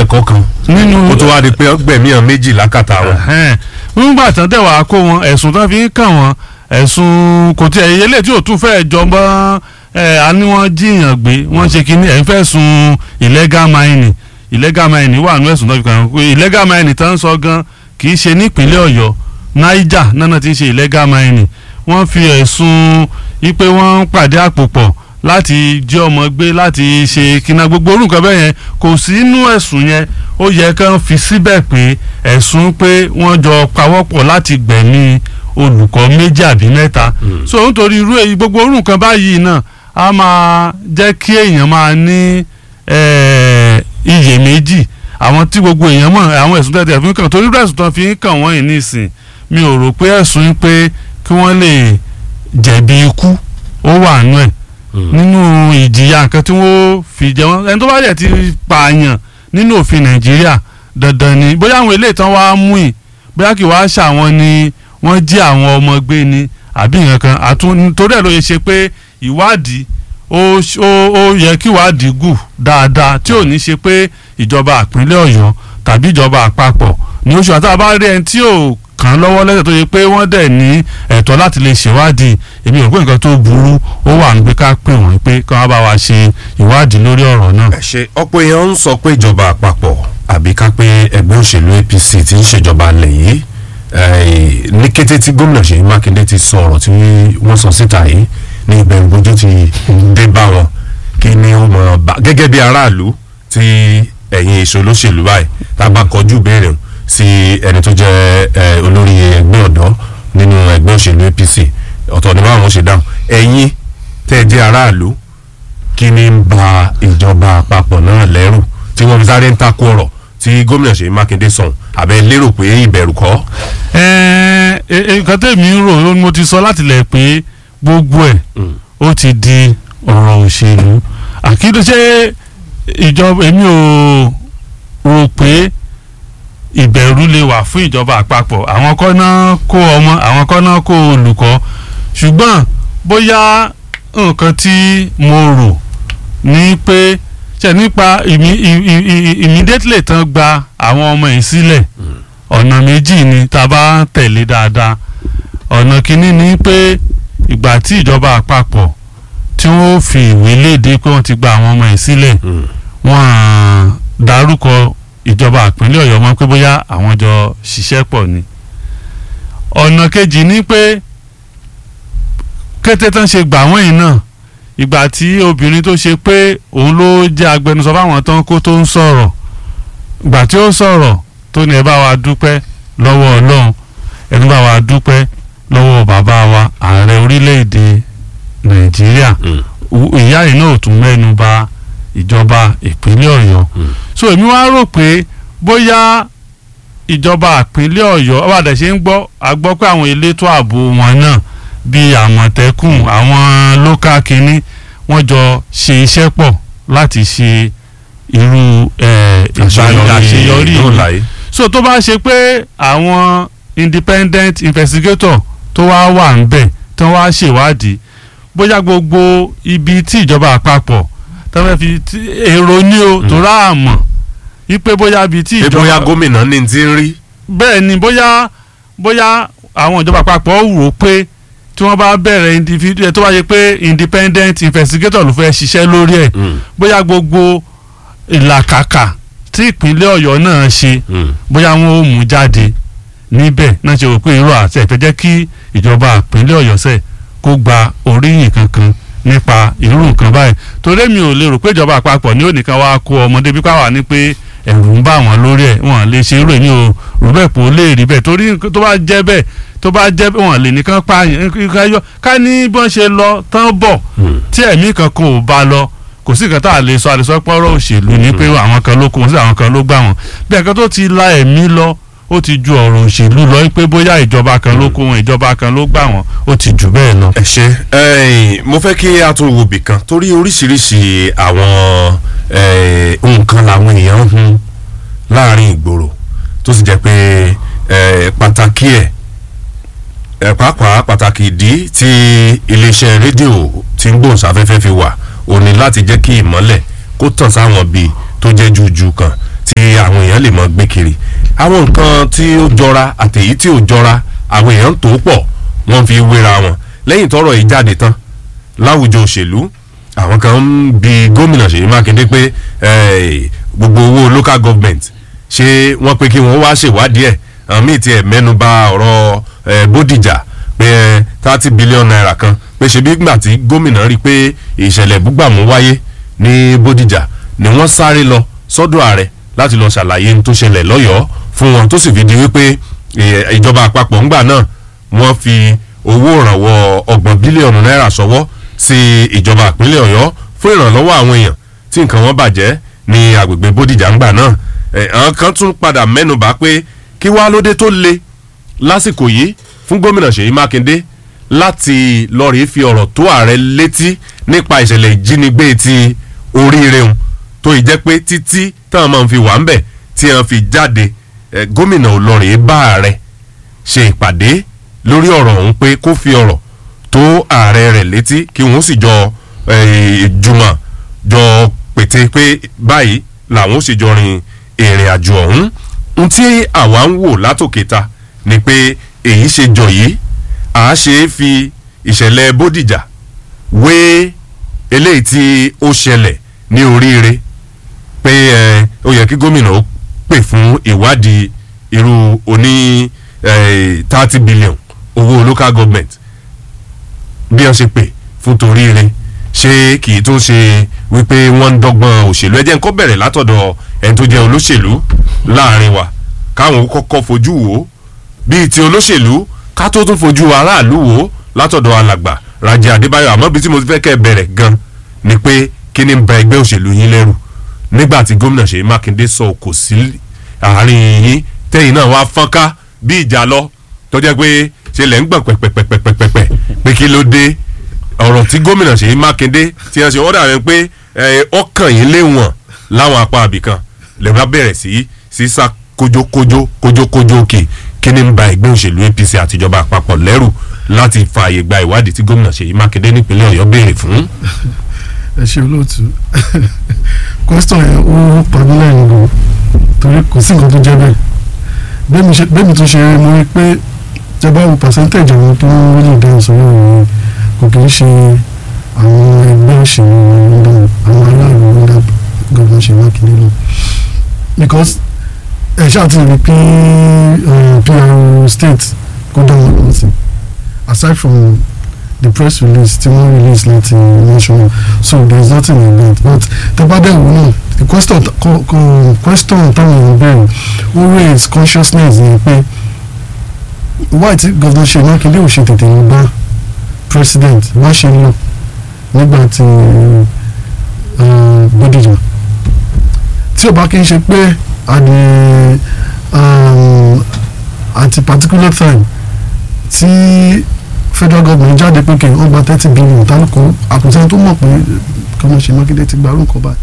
ẹ̀kọ́ kan nínú kó tó wá di pé gbẹ̀mí hàn méjì lákàtà wọn. Ẹ̀hẹ́n. nígbà tán tẹ̀ wá kó wọn ẹ̀sùn tán fi ń kàn wọ́n ẹ̀sùn kò tí ẹ̀yẹ lè tí ò tún fẹ́ẹ́ jọ mọ́ ẹ̀ a ní wọ́n jíyàn gbé wọ́n ṣe kínní ẹ̀ ń fẹ́ sun illegal mining illegal mining wà nú ẹ̀sùn tán fi kàn wọ́n illegal mining tán ń sọ gan kì í ṣe nípínlẹ̀ ọ̀yọ́ niger náà ti ń ṣe illegal mining wọ́n fi ẹ̀sùn wípé wọ́n ń pàdé àpò pọ̀ láti jí ọmọ gbé láti ṣe kíná gbogbo orúkọ bẹ́ẹ̀ yẹn kò sí inú ẹ̀sùn yẹn ó yẹ kán fi síbẹ̀ pé ẹ̀sùn pé wọ́n jọ pawọ́pọ̀ láti gbẹ̀mí olùkọ́ méjì àbí mẹ́ta so nítorí irú èyí gbogbo orú nǹkan báyìí náà a máa jẹ́ kí èèyàn máa ní eh, iyèméjì àwọn tí gbogbo èèyàn mọ̀ àwọn ẹ̀sùn tẹ̀tẹ̀ fi ń kàn torí irú ẹ̀sùn tán fi ń kàn wọ́n yìí nísìn mi ò rò pé ẹ̀sùn pé kí wọ́n lè jẹ̀bi ikú ó wà nú ẹ̀ nínú ìjìyà nǹkan tí wọ́n fi jẹ wọ́n ẹni tó bá dẹ̀ ti pààyàn nínú òfin nàìjíríà dandan ni bóyá àwọn eléyìí tán wàá mú ì bóyá kì wàá ṣàwọn ni wọ́n jí àwọn ọmọ gbé ni àbí nǹkan kan àtún torí ẹ̀ ló yẹ ṣe pé ìwádìí ó ṣ- ó ó yẹ kí ìwádìí gù dáadáa tí ò ní ṣe pé ìjọba ìpínlẹ̀ ọ̀yọ́ tàbí ìjọba àpapọ̀ ní oṣù àti àbá rí ẹni tí ò kàn án lọ́wọ́ lẹ́sẹ̀ tó yẹ pé wọ́n dẹ̀ ní ẹ̀tọ́ láti lè ṣèwádìí èmi ò pé nǹkan tó burú ó wà ní pé ká pè wọ́n pé kí wọ́n bá wa ṣe ìwádìí lórí ọ̀rọ̀ náà. ẹ ṣe ọ̀pọ̀ èèyàn ń sọ pé ìjọba àpapọ̀ àbí ká pé ẹgbẹ́ òṣèlú APC ti ń ṣèjọba alẹ̀ yìí eh, ní kété tí gómìnà Ṣèyí Mákindé ti sọ ọ̀rọ̀ tí wọ́n sọ síta yìí ní ìbẹ̀rù bójú ti dé bá wọn kí ni ó mọ̀ bá gẹ́gẹ́ bí aráàlú tí ẹ̀yin èso olóṣèlú báyìí tá a bá kọjú ìbéèrè sí ẹni tó jẹ́ eh, olórí ẹgbẹ́ ọ̀dọ́ nínú ẹgbẹ́ òṣèlú APC ọ̀tọ̀ ni báwọn ṣe dáhùn ẹ̀yin tẹ́ ẹ jẹ́ aráàlú kí ni ń ba ìjọba àpapọ̀ náà lẹ́rù tí wọ́n fi sáré ń takò ọ̀rọ̀ tí gómìnà Ṣèyí Mákindé sọ̀hún àbẹ lérò pé ìbẹ̀rù kọ́. Ẹ, ẹ, ẹ, nǹkan tèmi ń rò ó ní mo ti sọ láti lẹ̀ pé gbogbo ẹ̀ ó ti di ọ̀rọ̀ òṣèlú àkíndé ṣé ìjọba èmi ò rò pé ìbẹ̀rù lè wà fún ìjọba àpapọ̀ àwọn kọ́ náà kó ọmọ àwọn kọ́ náà kó olùkọ́ ṣùgbọ́n bóyá nǹkan tí mo rò ní pé ṣe nípa ìmí- ì- ì- ì- immediately tán gba àwọn ọmọ yìí sílẹ̀ ọ̀nà méjì ni tá a bá ń tẹ̀lé dáadáa ọ̀nà kínní ni pé ìgbà tí ìjọba àpapọ̀ tí wọ́n fi ìwé léde pé wọ́n ti gba àwọn ọmọ yìí sílẹ̀ wọ́n á dárúkọ ìjọba ìpínlẹ̀ ọ̀yọ́ mọ́ pé bóyá àwọn jọ ṣiṣẹ́ pọ̀ ni ọ̀nà kejì ni pé kété tán ṣe gbà wọ́n yìí náà ìgbà tí obìnrin tó ṣe pé òun ló jẹ́ agbẹnusọ fáwọn tán kó tó ń sọ̀rọ̀ ìgbà tí ó sọ̀rọ̀ tó ní ẹ bá wa dúpẹ́ lọ́wọ́ ọlọ́run ẹni bá wa dúpẹ́ lọ́wọ́ bàbá wa ààrẹ orílẹ̀-èdè nàìjíríà U- ìyá yìí náà ò tún mẹ́nu bà ìjọba ìpínlẹ̀ ọ̀yọ́ so èmi wá rò pé bóyá ìjọba ìpínlẹ̀ ọ̀yọ́ ọ̀bàdà ṣe ń gbọ́ a gbọ́ pé àwọn elétò ààbò wọn náà bíi àmọ̀tẹ́kùn àwọn lókà kínní wọ́n jọ ṣe iṣẹ́ pọ̀ láti ṣe irú eh, ìgbà- àṣeyọrí yìí dóòlà yìí. so tó bá ṣe pé àwọn independent investigator tó wá wà ń bẹ̀ tó wá ṣèwádìí bóyá gbogbo ibi tí ìjọba àpapọ̀ tó fẹ́ fi tí- èrò ní o tó rà mọ̀ wípé bóyá ibi tí pé bóyá ìjọba gómìnà ní ti ń rí. bẹ́ẹ̀ ni bóyá bóyá àwọn ìjọba àpapọ̀ wò ó pé tí wọ́n bá bẹ̀rẹ̀ individual tó bá yẹ pé independent investigator ló fẹ́ ṣiṣẹ́ lórí ẹ̀ bóyá gbogbo ìlàkàkà tí ìpínlẹ̀ ọ̀yọ́ náà ṣe bóyá wọn ò mú jáde níbẹ̀ náà ṣe rò pé irú àti ẹ̀fẹ́ jẹ́ kí ìjọba ìpínlẹ̀ ọ̀yọ́ sẹ̀ kó gba oríyìn kankan nípa irú nǹkan báyìí torí mi ò lè rò pé ìjọba àpapọ̀ ní ònìkan wá kó ọmọdé bí káwá ní pé ẹ̀rù ń bà wọ́n lórí ẹ̀ wọ́n lè ṣe irú èmi ò rò bẹ́ẹ̀ pé ó lè rí bẹ́ẹ̀ torí nǹkan tó bá jẹ́ bẹ́ẹ̀ tó bá jẹ́ bẹ́ẹ̀ wọ́n lè nìkan pààyàn nǹkan yọ ká ní bọ́n ṣe lọ tán bọ̀ tí ẹ̀mí kankan ò bá lọ kò sí nǹkan tá a lè sọ a lè sọ pé ọ̀rọ̀ òṣèlú ni pé àwọn kan ló kó wọn sí àwọn kan ló gbà wọn bí ẹ̀kan tó ti la ẹ̀mí lọ ó ti ju ọ̀rọ̀ òṣèlú lọ pé bóyá ìjọba kan ló kó wọn ìjọba kan ló gbà wọn ó ti jù bẹ́ẹ̀ lọ. ẹ ṣe ẹyìn mo fẹ́ kí a tún wo bì kan torí oríṣiríṣi àwọn eh, nǹkan làwọn èèyàn ń hun láàrin ìgboro tó sì jẹ́ pé eh, pàtàkì ẹ̀ ẹ̀ pàápàá pàtàkì ìdí tí iléeṣẹ́ rédíò tí ń gbóhùnsáfẹ́fẹ́ fi wà ò ní láti jẹ́ kí ìmọ́lẹ̀ kó tàn sáwọn bíi tó jẹ́ jújú kan tí àwọn èèyàn lè mọ gbé kiri àwọn nǹkan tí ó jọra àtèyí tí ò jọra àwọn èèyàn ń tó pọ̀ wọ́n fi wéra wọn lẹ́yìn tọ́rọ̀ yìí jáde tán láwùjọ òṣèlú àwọn kan ń bi gómìnà Ṣèyí Mákindé pé eh, gbogbo owó local government ṣé wọ́n pé kí wọ́n wá ṣèwádìí ẹ̀ àwọn míì tiẹ̀ mẹ́nu bà ọ̀rọ̀ eh, Bódìjà pé thirty billion naira kan pé ṣebí gbà tí gómìnà rí i pé ìṣẹ̀lẹ̀ búgbàmù wáyé ní Bódìjà ni wọ́n sáré lọ sọ́dọ̀ ààrẹ láti lọ ṣàlàyé ohun tó ṣẹlẹ̀ lọ́yọ̀ọ́ fún wọn tó sì fi di wípé eh, ìjọba àpapọ̀ ńgbà náà wọ́n fi owó ìrànwọ́ ọgbọ̀n bílíọ̀nù náírà ṣọwọ́ sí ìjọba ìpínlẹ̀ Ọ̀yọ́ fún ìrànlọ́wọ́ àwọn èèyàn tí nǹkan wọn bàjẹ́ ní agbègbè Bódìjà ńgbà náà Eh, àwọn kan tún padà mẹ́nubà pé kí wàá lóde tó le lásìkò yìí fún gómìnà Ṣèyí Mákindé láti lọ́ọ̀rì fi ọ̀rọ̀ tó ààrẹ létí nípa ìṣẹ̀lẹ̀ ìjínigbé ti oríire hùn tó ì jẹ́ pé títí táwọn máa ń fi wà ń bẹ̀ tí wọ́n fi jáde eh, gómìnà olórin bá ààrẹ ṣe ìpàdé lórí ọ̀rọ̀ ọ̀hún pé kó fi ọ̀rọ̀ tó ààrẹ rẹ̀ létí kí wọ́n sì jọ eh, jùmọ̀ jọ pété pé báyìí làwọn ó sì jọ rin ìrìn àjò ọ̀hún ohun tí àwa ń wò látòkè ta ni pé èyí ṣe jọ yìí à á ṣe é fi ìṣẹ̀lẹ̀ Bódìjà wé eléyìí tí ó ṣẹlẹ̀ ní oríire pé ẹ ó yẹ kí gómìnà ó pè fún ìwádìí irú oní thirty billion owó local government bí wọ́n ṣe pè fún toríire ṣé kì í tún ṣe wípé wọ́n ń dọ́gbọ́n òṣèlú ẹ jẹ́ n kó bẹ̀rẹ̀ látọ̀dọ̀ ẹni tó jẹ́ olóṣèlú láàrin wa káwọn ó kọ́kọ́ fojú wò ó bíi ti olóṣèlú ká tó tún fojú aráàlú wò ó látọ̀dọ̀ alàgbà Rájí Adébáyọ̀ àmọ́ bí tí mo ti fẹ́ kẹ́ ẹ bẹ̀rẹ̀ gan ni pé kí ni ń ba ẹgbẹ́ òṣèlú yín lẹ́rù nígbà tí gómìnà Ṣèyí Mákindé sọ kò sí àárín yín tẹ́yìn náà wá fọ́nká bí ìjà lọ tó jẹ́ pé ṣe lẹ́ ń gbọ̀n pẹ̀pẹ̀pẹ̀pẹ̀pẹ̀ pé kí ló dé ọ̀rọ̀ tí gómìnà Ṣèyí Mákindé ti hàn ṣe wọ́n dàbẹ̀ pé ọkàn yín léwọ̀n láwọn apá àbìkan lè bá bẹ̀rẹ̀ sí sísá kójókójó kójókójó òkè kí ni ń ba ẹgbẹ́ òṣèlú APC àtijọba àpapọ̀ lẹ́rù láti fààyè gba ìwádìí tí gómìnà Ṣèyí Mákindé nípínlẹ̀ Ọ̀yọ́ béèrè fún. ẹ ṣe olóòtú question yẹn ó pàmí lẹ́yìn gan torí kò sí nǹkan tó jẹ́ bẹ́ẹ̀ bẹ́ẹ̀ mi tún ṣe mo rí pé tẹ bá wo percentage àwọn tó ń wọlé ìdáhùn sórí ọ̀rọ̀ kò kì í ṣe àwọn ẹgbẹ́ òṣèlú ọ̀dọ́ àwọn aláàbò ọ̀dọ́ gọ́dọ̀ ṣe Mákindé lọ because ẹ ṣáà ti rí pé PR state kó dá wọn lọ sí aside from the press release tí wọ́n release láti national so there is nothing like that but tẹ́bádẹ́ wò náà the question ko, ko, question táwọn èèyàn bẹ̀rẹ̀ ó raise consciousness ni pé why tí gọ́dọ̀ ṣe Mákindé ò ṣe tètè lọ bá president wọ́n ṣe lọ nígbà tí Bódìjà tí ò bá kí n ṣe pé at the um, at a particular time tí federal government jáde pé kí wọ́n gba thirty billion tálùkù àkùnṣe tó mọ̀ pé kọ́mọ ṣe Mákindé ti gba arúgbó báyìí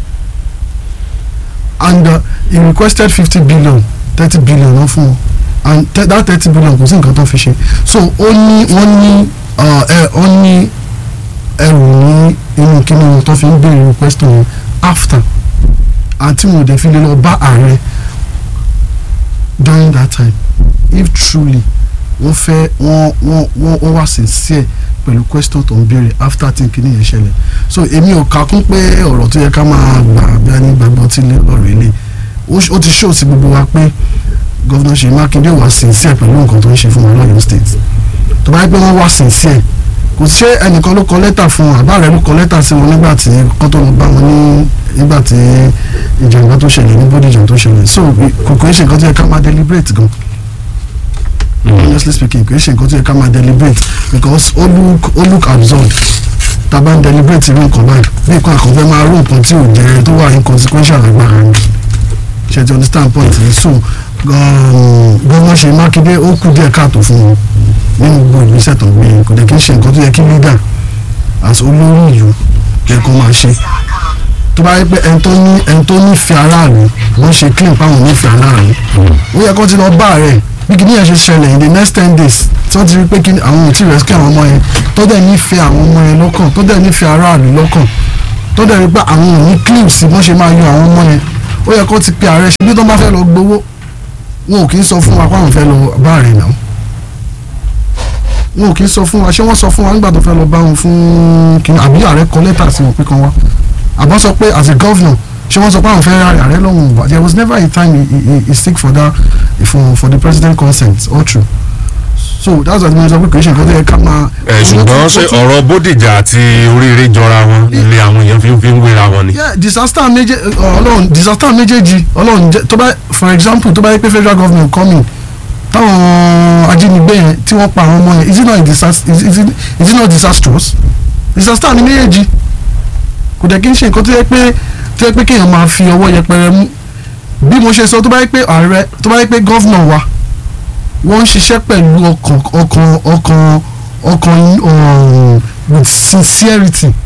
and uh, he requested fifty billion thirty billion náà fún wọn and that thirty billion kò sí nǹkan tó fi ṣe so ó ní wọ́n ní ó ní ẹrù ní inú kíní wọn tó fi ń béèrè request wọn after àti wọn ò dẹ̀ fi lè lọ bá ààrẹ during that time if truly wọ́n fẹ́ wọ́n wọ́n wọ́n wọ́n wá sincere pẹ̀lú question tó ń béèrè after tí kìíní yẹn ṣẹlẹ̀ so èmi ò kà kún pé ọ̀rọ̀ tó yẹ ká máa gbà bí a ní gbàgbọ́ tí ọ̀rọ̀ ilé ó ti show sí gbogbo wa pé gọ́vnà Ṣèyí Mákindé wà sincere pẹ̀lú nǹkan tó ń ṣe fún wa lọ́yọ̀ state tó bá yẹ pé wọ́n wá sincere kò ṣe ẹnìkan ló kọ lẹ́tà fún wọn àbá rẹ̀ ló kọ lẹ́tà sí wọn nígbà tí kọ́ tó lọ bá wọn ní nígbà tí ìjàmbá tó ṣẹlẹ̀ ní Bódìjà tó ṣẹlẹ̀ so kò kò ń ṣe nǹkan tó yẹ ká máa deliberate gan honestly speaking kò ń ṣe nǹkan tó yẹ ká máa deliberate because ó look ó look absurd tá a bá ń deliberate irú nǹkan báyìí bí nǹkan àkànfẹ́ máa rú nǹkan tí ò jẹ́ tó wà inconsequential agbára ni ṣe ti understand point yìí so gbọ́n ṣe Mákindé ó kú díẹ̀ káàtó fún wọn nínú gbogbo ìgbésẹ̀ tó gbé kò dẹ̀ kí n ṣe nǹkan tó yẹ kí leader as olórí ìlú yẹ kó máa ṣe tó bá yẹ pé ẹni tó ní ẹni tó nífẹ̀ẹ́ aráàlú wọ́n ṣe clean páwọn nífẹ̀ẹ́ aráàlú ó yẹ kó ti lọ bá rẹ̀ bí kìíní yẹn ṣe ṣẹlẹ̀ in the next ten days tí wọ́n ti rí pé kí àwọn ò tí ì rescue àwọn ọmọ yẹn tó dẹ̀ nífẹ̀ẹ́ àwọn ọmọ yẹn lọ́kàn tó dẹ̀ nífẹ̀ẹ́ aráàlú lọ́kàn tó dẹ̀ rí pé àwọn ò ní clips bọ́n ṣe máa yọ àwọn ọmọ yẹn ó yẹ kó ti pe ààrẹ ṣe bí tó bá fẹ́ lọ gbowó wọn ò kì í sọ fún wa pé àwọn fẹ́ lọ bá ààrẹ náà wọn ò kì í sọ fún wa ṣé wọ́n sọ fún wa nígbà tó fẹ́ lọ bá wọn fún kìnnìún àbí ààrẹ kọ lẹ́tà sí wọn pé kan wá àbọ̀ sọ pé as a governor ṣé wọ́n sọ pé àwọn fẹ́ ra ààrẹ lọ́wọ́ wa there was never a time he, he, he seek for that for for the president consent all true so that's why mo sọ pé kì í ṣe nǹkan tó yẹ ká máa. ẹ ṣùgbọ́n ṣe ọ̀rọ̀ bódìjà àti oríire jọra wọn ilé àwọn èèyàn fi ń fi ń wéra wọn ni. yeah disaster méje ọlọ́run disaster méjèèjì ọlọ́run jẹ́ tó bá for example tó bá yẹ pé federal government coming táwọn ajínigbé yẹn tí wọ́n pa àwọn ọmọ yẹn is it not a disaster is, is, it, is it not disastrous disaster ni méjèèjì kò dẹ̀ kí n ṣe nǹkan tó yẹ pé tó yẹ pé kéèyàn máa fi ọwọ́ yẹpẹrẹ mú bí mo ṣe sọ tó bá yẹ pé ààrẹ tó bá yẹ pé gọ́vnà wa wọ́n ń ṣiṣẹ́ pẹ̀lú ọkàn ọkàn ọkàn ọkàn um, with sincerity